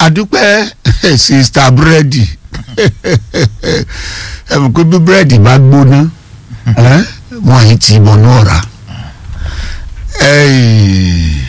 adúpẹ́ sista búrẹ́dì ẹ mọ̀ pé bí búrẹ́dì bá gbóná ẹ́, wọ́n yìí ti bọ̀ ní ọ̀rá Ẹ̀yìn,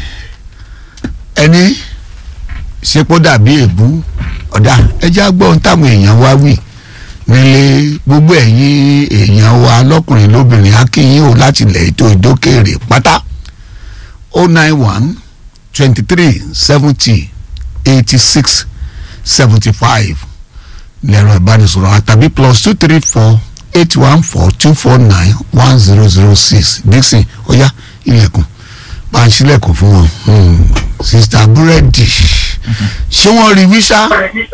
ẹni ṣepo dàbí èbú ọ̀dà ẹja gbọ́ ohun táwọn èèyàn wá wí nílé gbogbo ẹ̀yin èèyàn wa lọ́kùnrin lóbìnrin akínyìn o láti ilẹ̀ ètò ìdókèrè pátá o nine one twenty three seventy eighty six seventy five lẹ́rọ ìbánisọ̀rọ̀ àtàbí plus two three four eight one four two four nine one zero zero six dixon ó yá ilẹ̀kùn bá ń ṣílẹ̀kùn fún wọn Hmm. sista búrẹ́dì ṣé wọ́n rí wíṣá.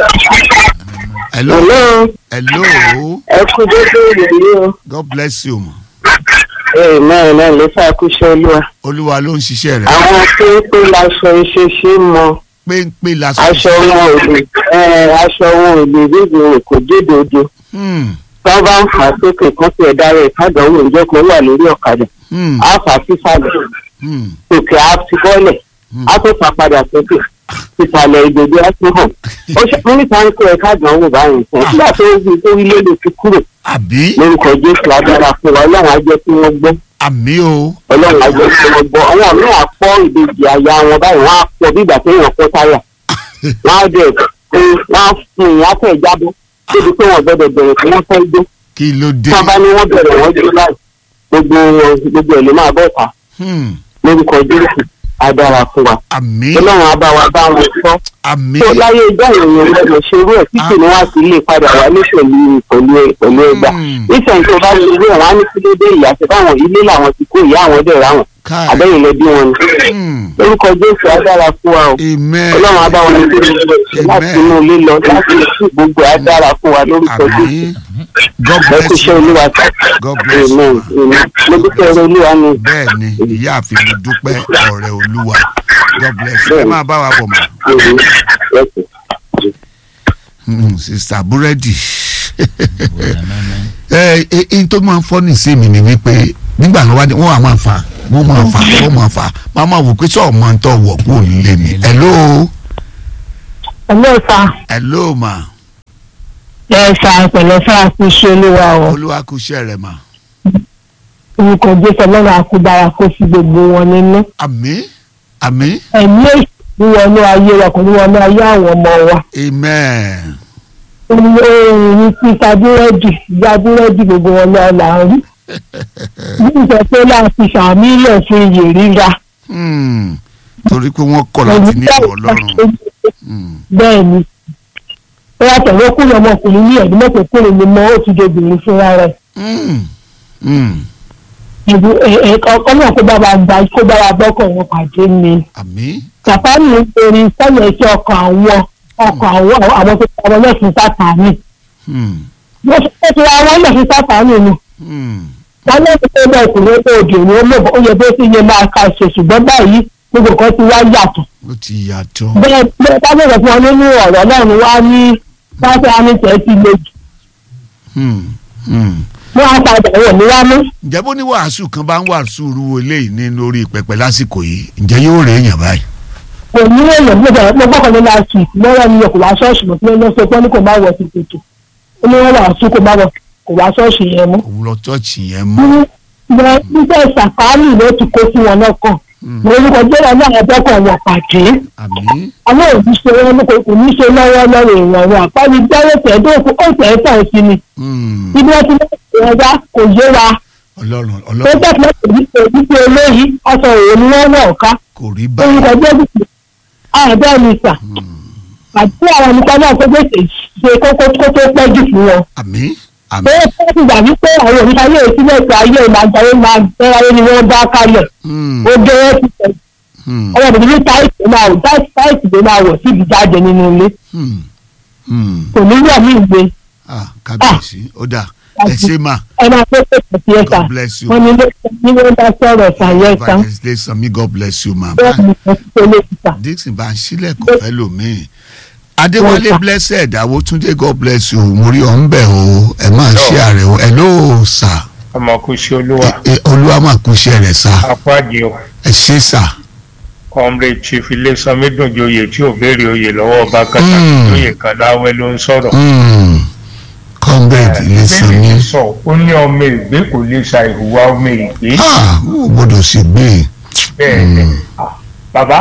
hello Hello, hello ẹ kú dédé ìròyìn o. god bless you ma Ee náà náà ló ṣàkóso olúwa. olúwa ló ń ṣiṣẹ́ rẹ̀ Àwọn péńpé laṣọ iṣẹ́ ṣe mọ. péńpé lásán. Aṣọ wọn ò lè ẹ aṣọ wọn ò lè ríbi rẹ̀ kò dédòdò. Hmm, Tí wọ́n bá ń fà á sókè kan sí ẹ̀dá rẹ̀ kádàáwò ìjọ kan wà lórí ọ̀kadà. hmm, Á fà á sísàlẹ̀. hmm, Òkè á ti bọ́lẹ̀. Á tó fà padà sókè. Ìsàlẹ̀ ìdòdó á tún hàn. Ó ṣe mínísà ń kó ẹ kádàáwò báyìí sàn. Nígbà tó ń gbé tó ilé ló ti kúrò. àbí Lórúkọ Jésù agbára fún wa, Ọlọ́run á jẹ́ kí wọ́n gbọ́. àmì o ọlọ́run àjọ tí wọ́n gbọ́ àwọn míì á pọ́ ìbejì àyà wọn báyìí wọ́n á pọ̀ bí ìgbà téèyàn pọ́ táyà wọ́n á dẹ̀ pé wọ́n á fún ìyá fẹ́ jábọ́ débi pé wọ́n gbọ́dọ̀ bẹ̀rẹ̀ tí wọ́n fẹ́ gbó kí ló dé. tí wọ́n bá ní wọ́n bẹ̀rẹ̀ wọ́n jó láì gbogbo wọn gbogbo ẹ̀ ló máa bọ̀ ta Hmm, lórúkọ jésù á dára fún wa àmì ọlọ́run á bá wa bá wọn sọ àmì tó láyé ìjọ ìròyìn ọlọ́dọ̀ ṣe irú ẹ̀ tí kì ní wá sí ilé padà wá ní pẹ̀lú pẹ̀lú pẹ̀lú ẹgbà Hmm. nísìnyí tó bá ṣe irú ẹ̀ wọ́n á ní kí ló dé ìyá àti báwọn ilé làwọn ti kó ìyá àwọn dẹ̀ ráwọn káì àbẹ́yìn lẹ́bí wọn ni Hmm, lórúkọ jésù adára fún wa o amen ọlọ́run á bá wọn ní láti inú ilé lọ láti sí gbogbo adára fún wa lórúkọ jésù àmì god ẹ kú bless iṣẹ́ you olúwa sá god bless you amen amen mo dúpẹ́ ẹrọ olúwa ni bẹ́ẹ̀ ni ìyáàfin mi dúpẹ́ ọ̀rẹ́ olúwa god bless you ẹ máa bá wa bọ̀ mọ́. amen Yes, sir. Hmm, sista búrẹ́dì ẹ ẹ ẹ tó máa ń fọ́ ní sí mi ni wípé nígbà tó wá dé wọ́n á máa fà wọ́n máa fà wọ́n máa fà máa máa wò pé sọ̀rọ̀ máa ń tọ̀ wọ̀ kó lé mi hello ẹ̀lẹ́ sá hello ma ẹ̀ sá pẹ̀lẹ́ sá àkúṣe olúwa o olúwa kú iṣẹ́ rẹ̀ ma orúkọ jésù ọlọ́run àkúdára kó fi gbogbo wọn nínú àmín àmín ẹ̀mí èsì wọnú ayé wa kò ní wọnú ayé àwọn ọmọ wa amen olórin ní títa búrẹ́dì ìyá búrẹ́dì gbogbo wọn lọ là ń rí ní ìfẹ́ pé láti sàmì ilẹ̀ fún iyè ríra Hmm, torí pé wọ́n kọ̀ láti ní ìwọ ọlọ́run Hmm, bẹ́ẹ̀ ni ó yàtọ̀ wọ́n kúrò ọmọkùnrin ní ẹ̀dùn mọ́tò kúrò ní mọ́ ó ti dobìnrin fúnra rẹ̀ hmm, hmm, ìbú ọkọ náà kó bá wa gba kó bá wa gbọ́kàn wọn pàdé ni. àmín sàfánì ń torí sẹ́yìn ẹ̀ṣẹ̀ ọkàn àwọn ọkàn àwọn àwọn tó kọ́ ọmọ lẹ́sìn sátánì. Hmm, wọ́n ṣe ti ra wọn lẹ́sìn sátánì ni. hmm, wọ́n lẹ́sìn tó bá ọkùnrin tó òdì òní ó mọ̀ ó yẹ bó sì yẹ máa ka ṣe ṣùgbọ́n báyìí gbogbo kan ti wá yàtọ̀. ó ti yàtọ̀ bẹ́ẹ̀ bẹ́ẹ̀ bá bẹ̀rẹ̀ fún wọn nínú ọ̀rọ̀ náà wá ní sátánì tẹ̀ ti le jù. Hmm, hmm. wọ́n á padà wọ̀ ní wá mú. ǹjẹ́ bó ní wàásù kan bá ń wàásù irú eléyìí ní lórí pẹpẹ lásìkò yìí ǹjẹ́ yóò rẹ̀ èèyàn báyìí. kò ní èèyàn bí ọ̀sẹ̀ mo gbọ́kàn ní láti lọ́wọ́ ni kò wá ṣọ́ọ̀ṣì mọ̀ tí wọ́n sọ pé ní kò má wọ̀ sí tètè ó ní wọ́n wà sí kò má wọ̀ kò wá ṣọ́ọ̀ṣì yẹn mú. òun lọ tọ́ọ̀chì yẹn mọ́. ní nígbà ìsàkáàlì ló ti kó sí wọn lọ́kàn mo orúkọ jẹ́rọ ní àwọn ọjọ́kọ̀ wọn pàdé àmín àwọn òbí ṣe wọn kò kò ní ṣe lọ́wọ́ lọ́wọ́ èèyàn wọn àpáni dáwọ́ tẹ̀dọ́ ó tẹ̀ tàn sí ni Hmm, ibi wọn ti lọ́wọ́ ẹ̀dá kò yé wa ọlọ́run tó ọlọ́run tẹ̀sán òbí ṣe òbí ṣe olóyìí aṣọ òun ni wọ́n wọ̀ ká kò rí báyìí. orúkọ jẹ́rọ àbẹ́ mi sà àti àwọn nípa náà tó gbèsè ṣe kókó kó tó pẹ́ jù fún wọn. àmín pé àmín. ó ti gbà wípé àwọn òrìṣà yóò sílẹ̀ pé ayé ìlàjàre máa bẹ́ráyé ni wọ́n bá kalẹ̀ Hmm, ó dé ó ti tẹ̀ hmm, ọmọ bìbí ní táìsì ló máa wò táìsì ló máa wọ̀ síbi jáde nínú ilé hmm, hmm. kò ní wọ̀ ní ìgbé ah kábíyèsí ó dà ẹ ṣe mà ẹ máa tó pèsè sí ẹ̀ka God bless you. wọ́n ní ní wọ́n bá sọ̀rọ̀ ṣàyẹ̀ ẹ̀ka evangelist sanmi God bless you ma. bẹ́ẹ̀ ni mo ti tó lé síta. dixon bá ń sílẹ̀ kò fẹ́ lòmíì. adéwálé Yes, sir. blessed àwòtúndé God bless you mo rí ọ̀ ń bẹ̀ o ẹ máa ṣe àrẹ o ẹ ló sà ọmọ kò ṣe olúwa ẹ olúwa máa kú iṣẹ́ rẹ̀ sà apáàdì o ẹ ṣe sà comrade chief ilésanmi dùnjoyè tí ò béèrè oyè lọ́wọ́ ọba kàtà Mm. lóye kan láwẹ́ ló ń sọ̀rọ̀. Mm. comrade Ilésanmí bẹ́ẹ̀ni sọ ó ní ọmọ ìgbé kò lè sa ìhùwà ọmọ ìgbé ah ó gbọ́dọ̀ sì gbé bẹ́ẹ̀ ni Ah, bàbá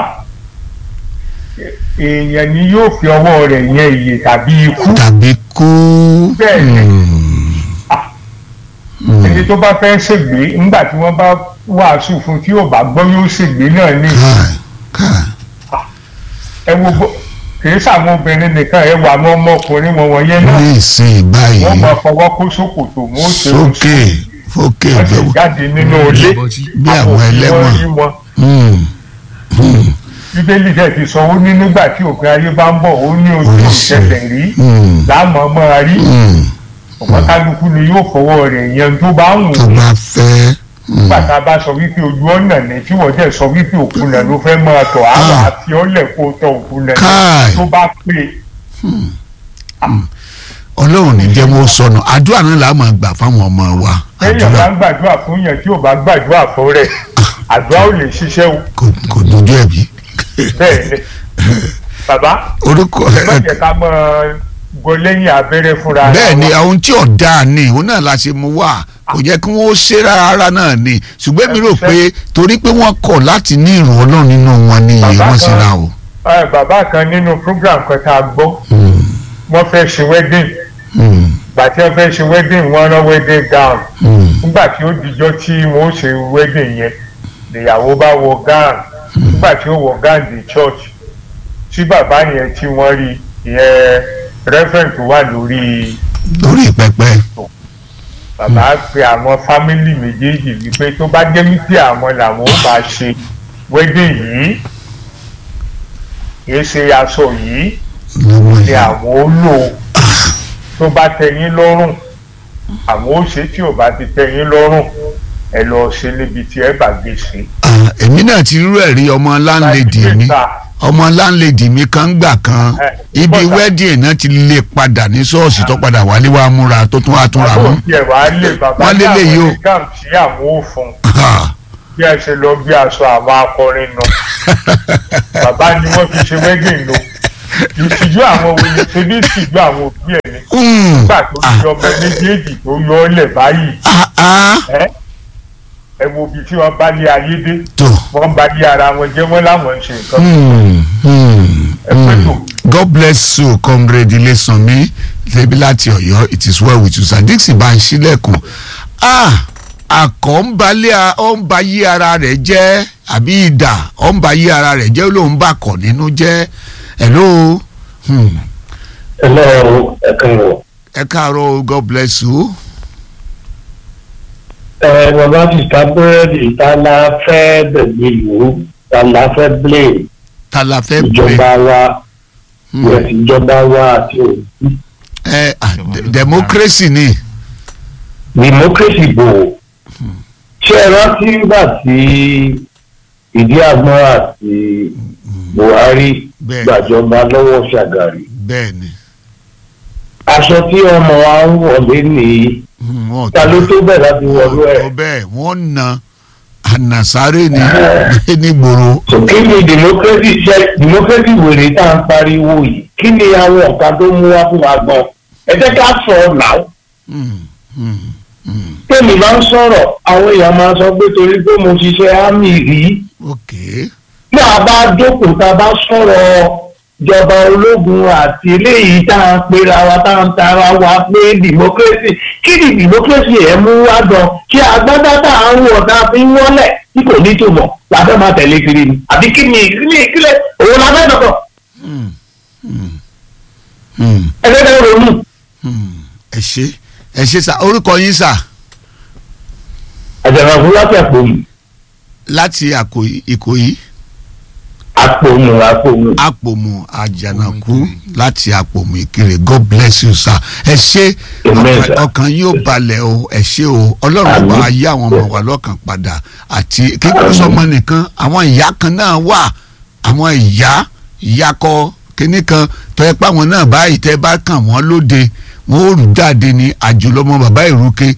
èèyàn ni yóò fi ọwọ́ rẹ̀ yẹn ìyè tàbí ikú tàbí kú. Bẹ́ẹ̀ni. Mm. Ah. Mm. ẹni tó bá fẹ́ ṣègbè ńgbà tí wọ́n bá wàásù fún tí yóò bá gbọ́ yóò ṣègbè náà ní káì káì ẹ wo bó kìí sàwọn obìnrin nìkan ẹ wà àwọn ọmọkùnrin wọn wọ̀nyẹn náà ní ìsìn báyìí wọ́n máa fọwọ́ kó sókòtò wọn ó ṣe oṣù sókè fókè wọ́n sì bẹ́ẹ̀ jáde nínú ilé bí àwọn òfin ẹlẹ́wọ̀n. wọn rí wọn Mm. Mm. bíbélì dẹ̀ ti sọ ó ní nígbà tí òpin ayé bá ń bọ̀ ó ní ojú Oríṣi. ìṣẹ̀lẹ̀ rí Mm. láàmú ọmọ rí Mm. ọ̀pọ̀ kálukú ni yóò fọwọ́ rẹ̀ yẹn tó bá ń wù tó ú bá fẹ́. Mm. nígbà tá a bá sọ wípé ojú ọ̀nà ni tí wọ́n dẹ̀ sọ wípé òkúnà ló fẹ́ máa tọ̀ àwọn Ah. àti ọ̀lẹ̀ kó tọ̀ òkúnà Káì. tó bá pè ọlọ́run ní jẹ́ wọ́n sọnù àdúrà náà là á máa gbà fáwọn ọmọ wa téèyàn àdúrà bá ń gbàdúrà fún yẹn tí ò bá gbàdúrà fún rẹ̀ àdúrà ò lè ṣiṣẹ́ o kò kò dojú ẹ̀bí. bẹ́ẹ̀ ni bàbá orúkọ má jẹ́ ká mọ́ gbọ́ lẹ́yìn abẹ́rẹ́ fúnra ara bẹ́ẹ̀ ni wa. ohun tí ọ̀dà ni òun náà la ṣe mú wá kò jẹ́ kí wọ́n ṣe rárá náà ni ṣùgbọ́n mi rò pé torí pé wọ́n kọ̀ láti ní ìrù ọlọ́run nínú wọn ni Bàbá wọ́n ṣe kan- ra o. Ẹ, bàbá kan nínú program kan tá a gbọ́ Mm. wọ́n fẹ́ ṣe wedding Mm. gbà tí wọ́n fẹ́ ṣe wedding wọ́n rán wedding gown Mm. nígbà tí ó dijọ́ tí wọ́n ó ṣe wedding yẹn ìyàwó bá wọ gown nígbà tí ó wọ gown di church tí bàbá yẹn tí wọ́n rí ìyẹn reverend tó wà lórí lórí pẹpẹ. bàbá pe àwọn fámìlì méjèèjì wípé tó bá jẹ́ wípé àwọn làwọn ó bá ṣe wedding yìí kìí ṣe aṣọ yìí lọ́wọ́ ni yẹn. àwọn ó lò tó bá tẹ́yín lọ́rùn àwọn ó ṣe tí ò bá ti tẹ́yín lọ́rùn ẹ lọ ṣe níbi tí ẹ bá gbé ṣe. Ah, èmi náà ti rú ẹ̀rí ọmọ láńlẹ́dì mi ọmọ láńlẹ́dì mi kan gbà kan Eh, ibi bọ́tà. wedding náà ti lè padà ní ṣọ́ọ̀ṣì tó padà wálé wá múra tó tún wá túnra àwọn mú. òbí ẹ̀ wá lè bàbá Wọ́n ní lélẹ̀ yìí o. àwọn exam tí àwọn ò fún Ah, bí ẹ ṣe lọ bí aṣọ àwọn akọrin nù bàbá ni wọ́n fi ṣe wedding lò ìtìjú àwọn òye ṣe bí ìtìjú àwọn òbí ẹ̀ ní mm, nígbà tó di ọmọ méjèèjì tó yọ ọ́ lẹ̀ báyìí ah, ah, ẹ ẹ wo ibi tí wọ́n bá lé ayé dé tó. wọ́n bá lé ara wọn jẹ́ wọ́n láwọn ń ṣe nǹkan Mm, mm, ẹ pẹ́ tó. mm. God bless you comrade Ilésanmí ṣebí láti Ọ̀yọ́ it is well with you sir Dixie bá ń ṣílẹ̀kùn ah àkọ́ ń balẹ̀ ọ̀ ń ba yí ara rẹ̀ jẹ́ àbí ìdà ọ̀ ń ba yí ara rẹ̀ jẹ́ ló ń bà kọ̀ nínú jẹ́ hello hmm. Hello, ẹ káàárọ̀. ẹ káàárọ̀ o, God bless you ẹ bàbá ti ta búrẹ́dì ta la fẹ́ bẹ̀gbẹ̀ ìlú ta la fẹ́ blame ta la fẹ́ bẹ̀ ìjọba wa Hmm. yes ìjọba wa àti òbí ẹ ah, de- democracy ni democracy bò ó. ṣé ẹ rántí nígbà tí ìdí àgbọn àti Buhari bẹ́ẹ̀ gbàjọba lọ́wọ́ Ṣàgàrí bẹ́ẹ̀ ni aṣọ tí ọmọ wa ń wọlé nìyí Hmm, wọn ò ta ló tó bẹ̀ láti wọlé ẹ̀. tó bẹ́ẹ̀ wọ́n na ànàsáré ni ní gbòòrò. so kí ni democracy ṣe democracy wèrè tá à ń pariwo yìí kí ni àwọn ọ̀kan tó mú wá fún wa gan ẹ jẹ́ ká sọ ọ́ náà Hmm, hmm, hmm. tèmi máa ń sọ̀rọ̀ àwọn èèyàn máa sọ pé torí pé mo ṣiṣẹ́ ámì rí ok bí a bá jókòó tá a bá sọ̀rọ̀ ìjọba ológun àti eléyìí tá à ń pera wa tá à ń tara wa pé democracy kí ni democracy ẹ̀ mú wá gan kí agbádá tá à ń wọ̀ tá a fi ń wọ́lẹ̀ tí kò ní tòmọ̀ la fẹ́ máa tẹ̀lé kiri ni àbí kí ni ìkíni ìkílẹ̀ òun la fẹ́ dọ̀kọ̀ Hmm, hmm, hmm, ẹgbẹ́ tẹ́ ronú. hmm. ẹ ṣe ẹ ṣe sá orúkọ yín sá àjànàkú láti àpòmù láti Àkòyí- Ìkòyí àpòmù àpòmù. àpòmù àjànàkú láti àpòmù Ìkirè God bless you sir ẹ ṣe Amen, ọkàn- sir. ọkàn yóò balẹ̀ o ẹ ṣe o ọlọ́run Àmín. bá yí àwọn ọmọ wa lọ́kàn padà àti kíkọ́ sọmọ nìkan àwọn ìyá kan náà wà àwọn ìyá ìyá kọ kínní kan tó yẹ pé àwọn náà báyìí tẹ́ bá kàn wọ́n lóde wọ́n ó rù jáde ní àjùlọmọ bàbá ìrúkẹ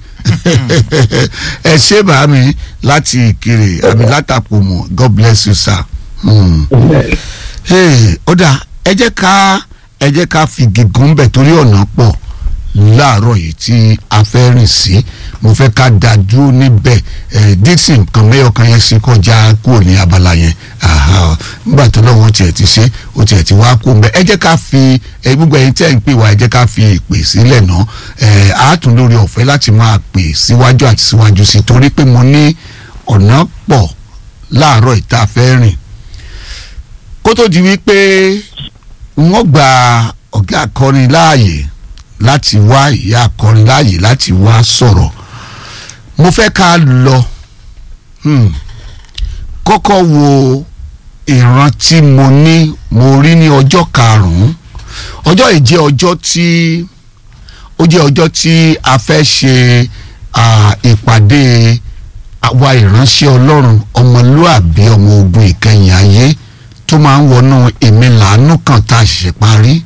ẹ ṣe bàámi láti Ìkirè àmì látàpọ̀mù God bless you sir Hmm. Hey, ó dà ẹ jẹ́ ká ẹ jẹ́ ká fi gígùn bẹ̀ torí ọ̀nà pọ̀ láàárọ̀ yìí tí a fẹ́ rìn sí mo fẹ́ ká da dúró níbẹ̀ ẹ̀ dixon kan mẹ́yọ̀ kan yẹn sí kọjá kúrò ní abala yẹn Aha, nígbà tó lọ́wọ́ tiẹ̀ ti ṣe ó tiẹ̀ ti wá kó mbẹ́ ẹ jẹ́ ká fi ẹ gbogbo ẹ̀yin tẹ́ ń pè wá ẹ jẹ́ ká fi ìpè sílẹ̀ náà ẹ̀ àátún lórí ọ̀fẹ́ láti máa pè síwájú àti síwájú sí torí pé mo ní ọ̀nà pọ̀ láàárọ̀ ìta fẹ́ rìn kó tó di wípé wọ́n gba ọ̀gá akọrin láàyè láti wá ìyá akọrin láàyè láti wá sọ̀rọ̀ mo fẹ́ ká lọ hmm, kọ́kọ́ wo ìran tí mo ní mo rí ní ọjọ́ karùn-ún ọjọ́ yìí jẹ́ ọjọ́ tí ó jẹ́ ọjọ́ tí a fẹ́ ṣe ah, ìpàdé àwa ìránṣẹ́ ọlọ́run ọmọlúàbí ọmọ ogun ìkẹyìn ayé tó máa ń wọnú èmi làánú kan tá a ṣẹ̀ṣẹ̀ parí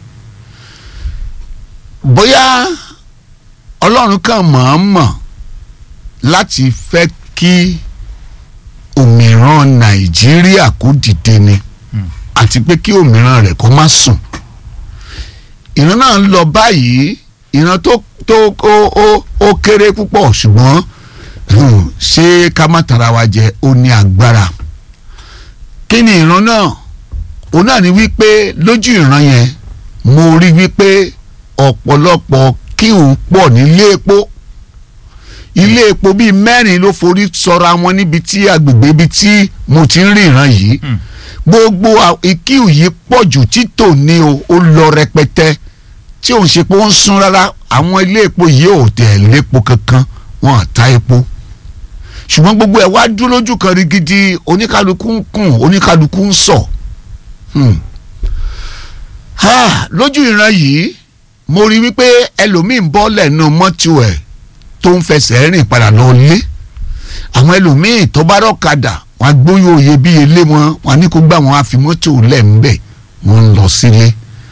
bóyá ọlọ́run kan mọ̀ọ́mọ̀ láti fẹ́ kí òmìrán nàìjíríà kó dìde ni àti pé kí òmìrán rẹ̀ kó má sùn ìran náà ń lọ báyìí ìran tó tó ó ó ó kéré púpọ̀ ṣùgbọ́n hmm, ṣé ká má tara wa jẹ ó ní agbára kí ni ìran náà òun náà ni wípé lójú ìran yẹn mo rí wípé ọ̀pọ̀lọpọ̀ kí òun pọ̀ nílé epo ilé epo bíi mẹ́rin ló forí sọra wọn níbi tí agbègbè ibi tí mo ti ń rí ìran yìí gbogbo ìkíù yìí pọ̀ jù títò ní o ó lọ rẹpẹtẹ tí òun ṣe pé ó ń sún rárá àwọn ilé epo yìí ò tẹ̀ lépo kankan wọn à ta epo ṣùgbọ́n gbogbo ẹ̀ wá dúró lójú kan rí gidi oníkálukú ń kùn oníkálukú ń sọ hmm. ha, lójú ìran yìí mo rí wípé ẹlòmíì ń bọ́ lẹ́nu mọ́tò ẹ̀ tó ń fẹsẹ̀ rìn padà lọ lé àwọn ẹlòmíì tó bá rọ́kadà wọn á gbóyò òye bí ilé wọn wọn á ní kó gbà wọn á fi mọ́tò lẹ̀ ń bẹ̀ wọ́n ń lọ sílé.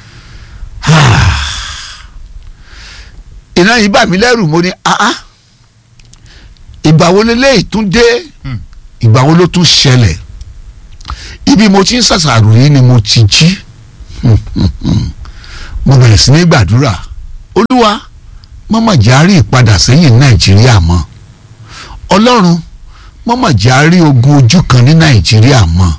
ìran yìí bà mí lẹ́rù mo ní ah ah ìgbà wo leléyìí tún dé ìgbà wo ló tún ṣẹlẹ̀ ibi mo ti ń ṣàṣàrò yìí ni mo ti jí mo bẹ̀rẹ̀ sí ní gbàdúrà olúwa mọ́mọ́ járí ìpadà sẹ́yìn nàìjíríà mọ́ ọlọ́run mọ́mọ́ járí ogun ojú kan ní nàìjíríà mọ́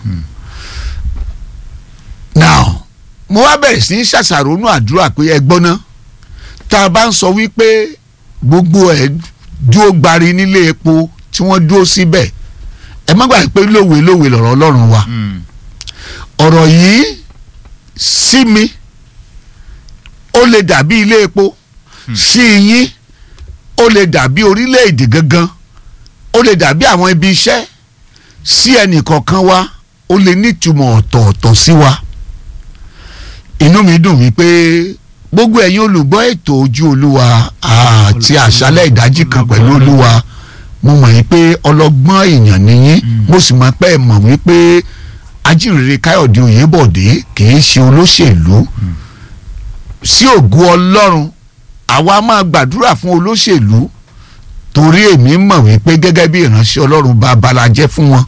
now mo wá bẹ̀rẹ̀ sí ní ṣàṣàrò nú àdúrà pé ẹ gbọ́ná tá a bá ń sọ wípé gbogbo ẹ̀ dúró gbari nílé epo tí wọ́n dúró síbẹ̀ ẹ má gbàgbé pé lówe lówe lọ̀rọ̀ ọlọ́run wa ọ̀rọ̀ yìí sí mi ó lè dàbí ilé epo sí yín ó lè dàbí orílẹ̀-èdè gangan ó lè dàbí àwọn ibi iṣẹ́ sí ẹnìkọ̀ọ̀kan wa ó lè nítumọ̀ ọ̀tọ̀ọ̀tọ̀ sí wa inú mi dùn wípé gbogbo ẹ̀yin olùgbọ́ ètò ojú olúwa àti àṣálẹ̀ ìdájí kan pẹ̀lú olúwa mo mọ̀ yín pé ọlọ́gbọ́n èèyàn nìyín mo sì mọ̀ pé ẹ mọ̀ wípé ajínrere káyọ̀dé oyèbọ̀dé kì í ṣe olóṣèlú sí ògùn ọlọ́run àwa máa gbàdúrà fún olóṣèlú torí èmi mọ̀ wípé gẹ́gẹ́ bí ìránṣẹ́ ọlọ́run bá balajẹ́ fún wọn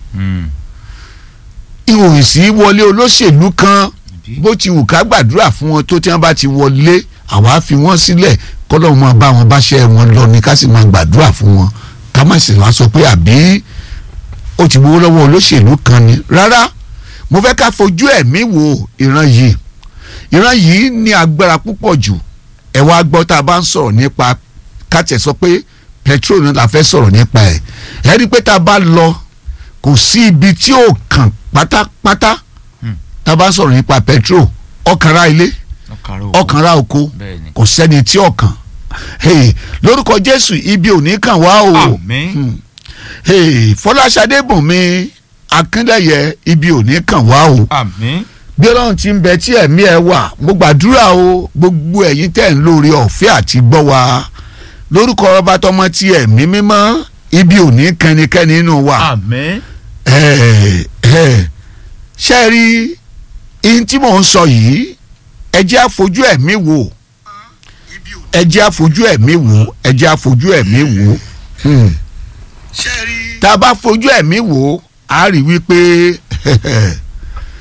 ìròyìn sí wọlé olóṣèlú kan bó ti wù ká gbàdúrà fún wọn tó tí wọn bá ti wọlé àwa fi wọn sílẹ̀ kọ́lọ́run máa bá wọn báṣẹ́ wọn lọ ni ká sì máa gbàdúrà fún wọn ká má sì wá sọ pé àbí ó ti gbowó lọ́wọ́ olóṣèlú kan ni rárá mo fẹ́ ká fojú ẹ̀mí wo ìran yìí ìran yìí ní agbára púpọ̀ jù ẹ wá gbọ́ tá a bá ń sọ̀rọ̀ nípa kátẹ̀ sọ pé petrol náà la fẹ́ sọ̀rọ̀ nípa ẹ̀ ẹ rí i pé tá a bá lọ kò sí ibi tí ó kàn pátápátá tá a bá ń sọ̀rọ̀ nípa petrol ọkànra ilé ọkànra oko kò sẹ́ni tí ọkàn hey, lórúkọ Jésù ibi ò ní kàn wá o Àmín. hey, Fọláṣadé Bùnmi Akíndẹ̀yẹ ibi ò ní kàn wá o àmín bí ọlọ́run ti ń bẹ tí ẹ̀mí ẹ wà mo gbàdúrà o gbogbo ẹ̀yin tẹ̀ ń lórí ọ̀fẹ́ àti gbọ́ wa lórúkọ ọba tọmọ tí ẹ̀mí mímọ́ ibi ò ní kẹ́nikẹ́ni nínú wa àmín ẹ̀ ẹ̀ ṣe rí ihun tí mò ń sọ yìí ẹ jẹ́ àfojú ẹ̀mí wò ẹ jẹ́ àfojú ẹ̀mí wò ẹ jẹ́ àfojú ẹ̀mí wò hmm. tá a bá fojú ẹ̀mí wò á rí wípé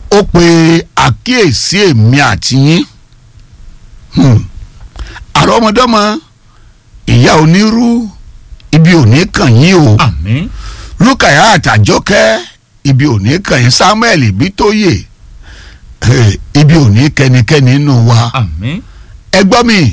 ó pe àkíyèsí èmi àti yín Hmm. àrọ́mọdọ́mọ ìyá onírú ibi òní kàn yín o àmín lukaya àtàjọkẹ́ ibi òní kàn yín samuel ibitóyè eh, ibi òní kẹ́nikẹ́ni nínú wa àmín ẹ gbọ́ mi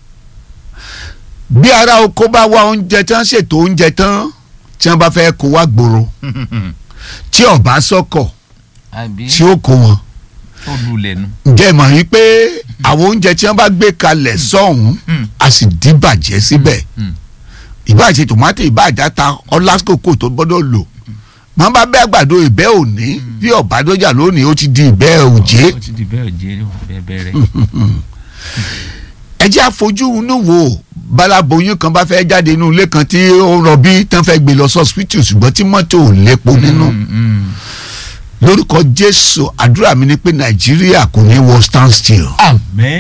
bí ara oko bá wá oúnjẹ tán ṣètò oúnjẹ tán tí wọ́n bá fẹ́ kó wá gbòòrò tí ọba sọkọ̀ àbí tí ó kó wọn ó lulẹ̀ nu. ǹjẹ́ mọ̀ yín pé àwọn oúnjẹ tí wọ́n bá gbé kalẹ̀ sọ́hún Mm. a sì dìbàjẹ́ síbẹ̀ Mm. ìbáàjẹ́ tòmátì ìbáàjáta ọlásìkò tó gbọ́dọ̀ lò máa bá bẹ́ àgbàdo ìbẹ́ òní bí ọ̀bádọ́jà lónìí ó ti di ìbẹ́ òjé ó ti di bẹ́ẹ̀ jẹ́ bẹ́ẹ̀ bẹ́ẹ̀ ẹ jẹ́ àfojú inú wo balaboyún kan bá fẹ́ jáde inú ilé kan tí ó rọbí tán fẹ́ gbé lọ sọ́sìpítì ṣùgbọ́n tí mọ́tò ò lépo nínú lórúkọ jésù àdúrà mi ni pé nàìjíríà kò ní wọ stand still àmín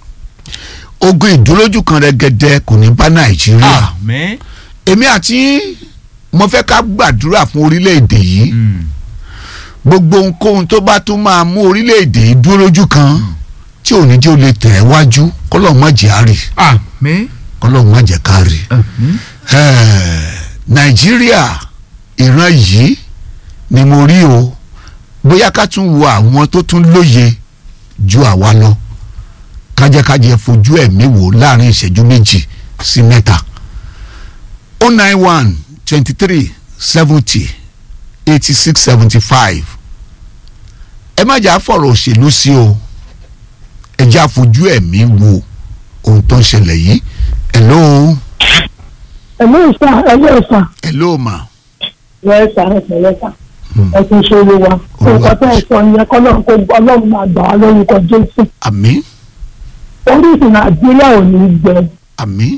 ogun ìdúrójú kan rẹ̀gẹ̀dẹ̀ kò ní bá nàìjíríà àmín èmi àti mo fẹ́ ká gbàdúrà fún orílẹ̀-èdè yìí Mm. gbogbo ohunkóhun tó bá tún máa mú orílẹ̀-èdè yìí dúró lójú kan tí ò ní jẹ́ ó lè tẹ̀ ẹ́ wájú kọ́lọ́ọ̀ má jẹ́ àárì àmín kọ́lọ́ọ̀ má jẹ́ kárí. àmín Eh, nàìjíríà ìran yìí ni mo rí o bóyá ká tún wo àwọn tó tún lóye ju àwa lọ kájẹkájẹ fojú ẹ̀mí wò láàrin ìṣẹ́jú méjì sí mẹ́ta o nine one twenty three seventy eighty six seventy five ẹ má jà fọ̀rọ̀ òṣèlú sí o ẹ já fojú ẹ̀mí wo ohun tó ń ṣẹlẹ̀ yìí hello ẹ̀mí ìsà ẹ̀mí ìsà hello ma. lẹ́sà ẹ̀sẹ̀ lẹ́sà Hmm. ẹ̀sìn ìṣòro wa nǹkan tẹ́ ẹ̀ sọ yẹn kọ́lọ́run kó ọlọ́run máa gbà wá lórúkọ jésù àmín orísun nàìjíríà ò ní gbẹ àmín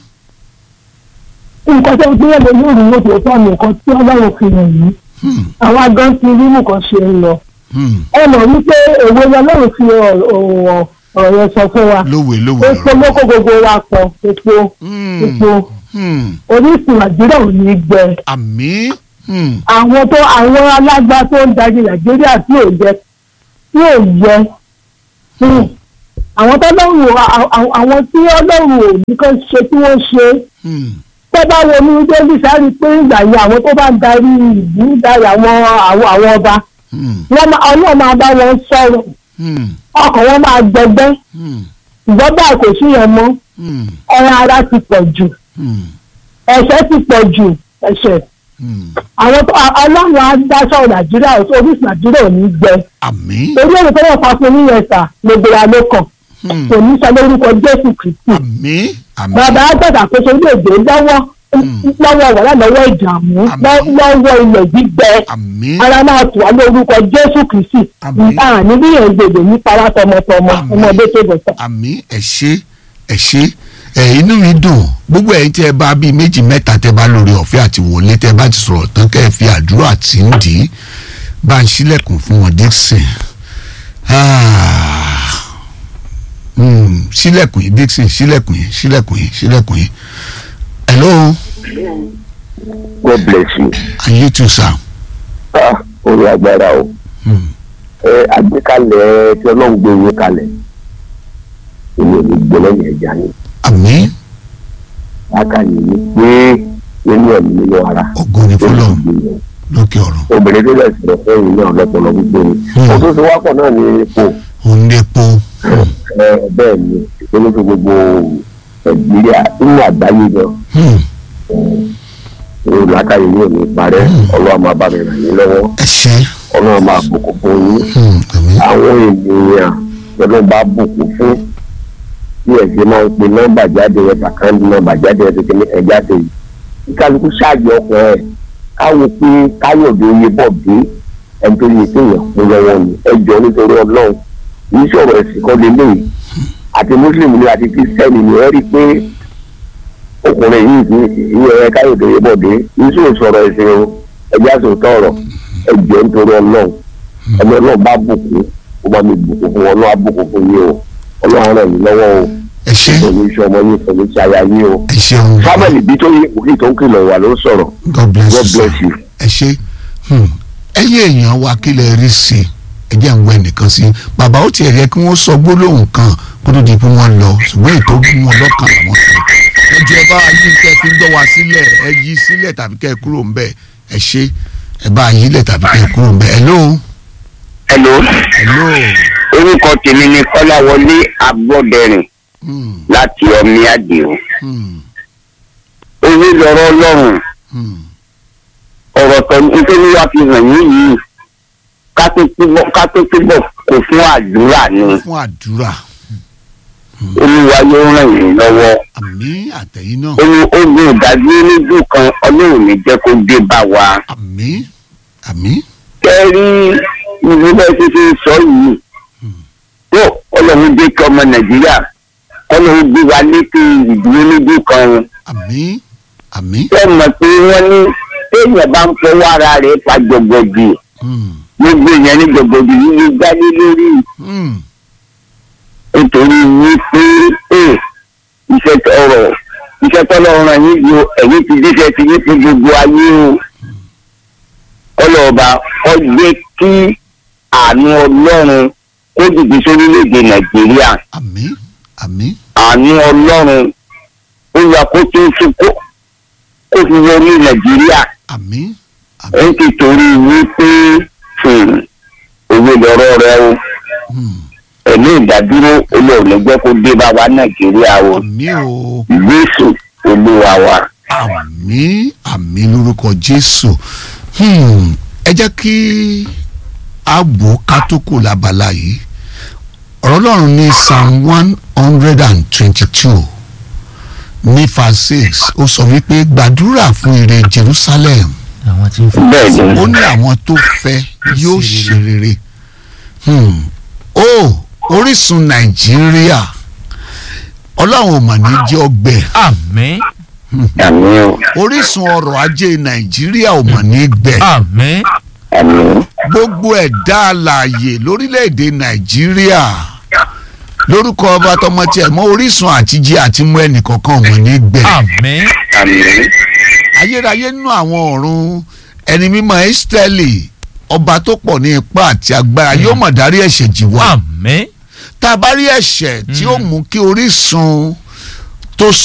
nǹkan tẹ́ ẹ gbé yẹn lórí ìrìn òkè tó nǹkan tí ọlọ́run fi hàn yìí hmm, àwọn agán ti rí nǹkan ṣe ń lọ hmm. ẹ mọ̀ wípé èwe ọlọ́run fi ọ̀rọ̀ ọ̀rọ̀ yẹn sọ fún wa lówe lówe epo lóko gbogbo wa pọ̀ epo Hmm, epo hmm. orísun nàìjíríà ò ní gbẹ àmín hmm, àwọn tó àwọn alágbá tó ń darí nàìjíríà tí ò yẹ tí ò yẹ hmm, àwọn tó lọ́rùn àwọn tí ọlọ́run ò ní kán ṣe tí wọ́n ṣe hmm. tó bá wo ní délì sáré pé ìgbà yìí àwọn tó bá ń darí ìlú darí àwọn àwọn àwọn ọba hmm, wọ́n máa ọlọ́run máa bá wọn sọ̀rọ̀ hmm, ọkàn wọn máa gbẹgbẹ́ hmm, ṣùgbọ́n báyìí kò sí yẹn mọ́ hmm, ẹran ara ti pọ̀ jù hmm, ẹ̀ṣẹ̀ ti pọ̀ jù ẹ̀ṣẹ̀ hmm. àwọn tó ọlọ́run á dá sọ̀rọ̀ nàìjíríà orísun nàìjíríà ò ní gbẹ àmín torí èrò tó wọ́n fa fún yíyẹn sà gbogbo wa ló kàn hmm, kò ní sọ lórúkọ jésù kristi àmín àmín bàbá àgbàdàkóso ilé ìgbé lọ́wọ́ lọ́wọ́ wàhálà lọ́wọ́ ìdààmú Àmín. lọ́wọ́ ilẹ̀ gbígbẹ àmín ara máa tù wá lórúkọ jésù kristi Àmín. àní bí yẹn gbèdè ní para tọmọtọmọ Àmín. ọmọdé tó bọ̀ sọ. àmín ẹ ṣé ẹ ṣé ẹ inú mi dùn gbogbo ẹ̀yin tí ẹ bá bíi méjì mẹ́ta tẹ bá lórí ọ̀fẹ́ àti wọlé tẹ bá ti sọ̀rọ̀ tán kẹ́ ẹ fi àdúrà tí ń dì í bá ń ṣílẹ̀kùn fún wọn Dixon Ah. Hmm, ṣílẹ̀kùn yìí Dixon ṣílẹ̀kùn yìí ṣílẹ̀kùn yìí ṣílẹ̀kùn yìí hello God bless you. and you too sir. Ah, orí agbára o. Hmm. Ẹ àgbékalẹ̀ tí ọlọ́run gbé ìwé kalẹ̀. Èmi ò ní gbé lẹ́yìn ẹja ni. àmín Akànnì ni pé nínú ẹ̀mí nínú ara. ògo ni Ó fọlọ́run sì gbé yẹn. lókè ọ̀run Obìnrin tó lẹ̀ sọ̀rọ̀ fún ìyìn náà lọ́pọ̀lọ́ gbígbé ni. Hmm. Ohun tó ti wápọ̀ náà ni ipò. òun lè po Hmm. Ẹ bẹ́ẹ̀ ni ìpínlẹ̀ tó gbogbo Nàìjíríà nínú àgbáyé gan. Hmm. Èrò làákàyè yóò ní parẹ́. Ọlọ́run máa bá mi ràn yín lọ́wọ́. ẹ ṣé Ọlọ́run máa bùkún fún yín. Hmm. àmín àwọn ènìyàn lọ́dún bá bùkún fún bí ẹ̀jẹ̀ máa ń pe nọ́mbà jáde ẹ̀ bàkàndì nọ́mbà jáde ẹ̀ tuntun ní ẹ̀já tè yìí kí kálukú ṣáàjì ọkọ̀ ẹ̀ káwo pé káyọ̀dé oyè bọ̀ dé ẹni tó yẹ kéèyàn fún lọ́wọ́ ni ẹ jọ nítorí ọlọ́run yìí sọ̀rọ̀ ẹ̀sìn kan lélẹ̀ àti mùsùlùmí ni àti kírísítẹ́nì ni ẹ rí i pé ọkùnrin yìí ti ìyẹn káyọ̀dé oyè bọ̀ dé yìí sọ̀rọ̀ sọ̀rọ̀ ẹ̀sìn o ẹ̀já sọ̀tọ̀ ọ̀rọ̀ ẹ jọ nítorí ọlọ́run ẹni ọlọ́run bá bùkún ó bá mi bùkún fún ọlọ́run á bùkún fún yín o ọlọ́run ràn yín lọ́wọ́ o ẹ ṣé pẹ̀lú iṣẹ́ ọmọ yín pẹ̀lú iṣẹ́ aya yín o. ẹ ṣeun samuel ibi tó yẹ òkè tó ń kìlọ̀ wà ló sọ̀rọ̀ God bless God you sir. bless you. ẹ ṣé Hmm. ẹ̀yin èèyàn wa kí lè rí sí i ẹ jẹ́ ń wẹ nìkan sí bàbá ó tiẹ̀ yẹ kí wọ́n sọ gbólóhùn kan kó tó di pé wọ́n lọ ṣùgbọ́n ètò bí wọn lọ́kàn làwọn sọ ẹ jẹ́ bá yí kẹ́ fi ń gbọ́ wa sílẹ̀ ẹ yí sílẹ̀ tàbí kẹ́ ẹ kúrò ń bẹ̀ ẹ ṣe ẹ bá yí lẹ̀ tàbí kẹ́ ẹ kúrò ń bẹ̀ hello hello hello orúkọ tèmi ni kọ́láwọlé agbọ́dẹrìn hmm, láti ọmí àdìo hmm, owó lọ́rọ̀ ọlọ́run hmm, ọ̀rọ̀ tó nítorí wá fi hàn yín yìí ká tó túbọ̀ ká tó túbọ̀ kò fún àdúrà ni fún àdúrà olúwa yóò ràn yín lọ́wọ́ àmì àtẹ̀yìn náà olú ogun ìdájú oníjú kan ọlọ́run ní jẹ́ kó dé bá wa àmì àmì kẹ́rí ìlú bẹ́ẹ̀ ti fi sọ yìí tó ọlọ́run dé kí ọmọ nàìjíríà ọlọ́run gbé wa létí ìdúró oníjú kan àmì àmì ṣé mọ̀ pé wọ́n ní téèyàn bá ń fọwọ́ ara rẹ̀ pa gbọ̀gbọ̀dì hmm, gbogbo èèyàn ní gbọ̀gbọ̀dì yìí gbálé lórí hmm, nítorí wípé ẹ iṣẹ́ ọ̀rọ̀ iṣẹ́ tọ́lọ́ ràn yín ju ẹ̀yìn ti díṣẹ́ ti yín fún gbogbo ayé o ọlọ́ọ̀ba ọgbẹ́ kí àánú ọlọ́run kó dìde sórílẹ̀-èdè nàìjíríà àmì àmì àánú ọlọ́run ó yà kó tó fi kó kó fi wọlé nàìjíríà àmì ẹ̀ ń tìtorí wípé hmm, òwe lọ́rọ̀ rẹ o hmm, ẹ̀mí ìdádúró olóòrùn jẹ́ kó dé bá wa nàìjíríà o àmì o jésù olúwa wa. àmì àmì lórúkọ jésù Hmm, ẹ jẹ́ kí a wò ká tó kù lábala yìí ọ̀rọ̀ ọlọ́run ní psalm one hundred and twenty-two ní verse six ó sọ wípé gbàdúrà fún ire jerusalem àwọn tí ń fọ bẹ́ẹ̀ ni ó ní àwọn tó fẹ́ yóò ṣe rere Hmm. ó orísun nàìjíríà ọlọ́run ò mà ní jẹ́ ọgbẹ́ àmín àmì o orísun ọrọ̀ ajé nàìjíríà ò mà ní gbẹ àmín àmì gbogbo ẹ̀dá alààyè lórílẹ̀‐èdè nàìjíríà lórúkọ ọba tọmọ tiẹ̀ mọ́ orísun àtijẹ àti mú ẹnìkọ̀ọ̀kan ò mà ní gbẹ àmín àmì ayérayé nínú àwọn ọ̀run ẹni mímọ́ ẹ́sítẹ́lì ọba tó pọ̀ ní ipá àti agbára yóò mọ̀ dárí ẹ̀ṣẹ̀ jì wá àmín tá a bá rí ẹ̀ṣẹ̀ tí ó mú kí orísun tó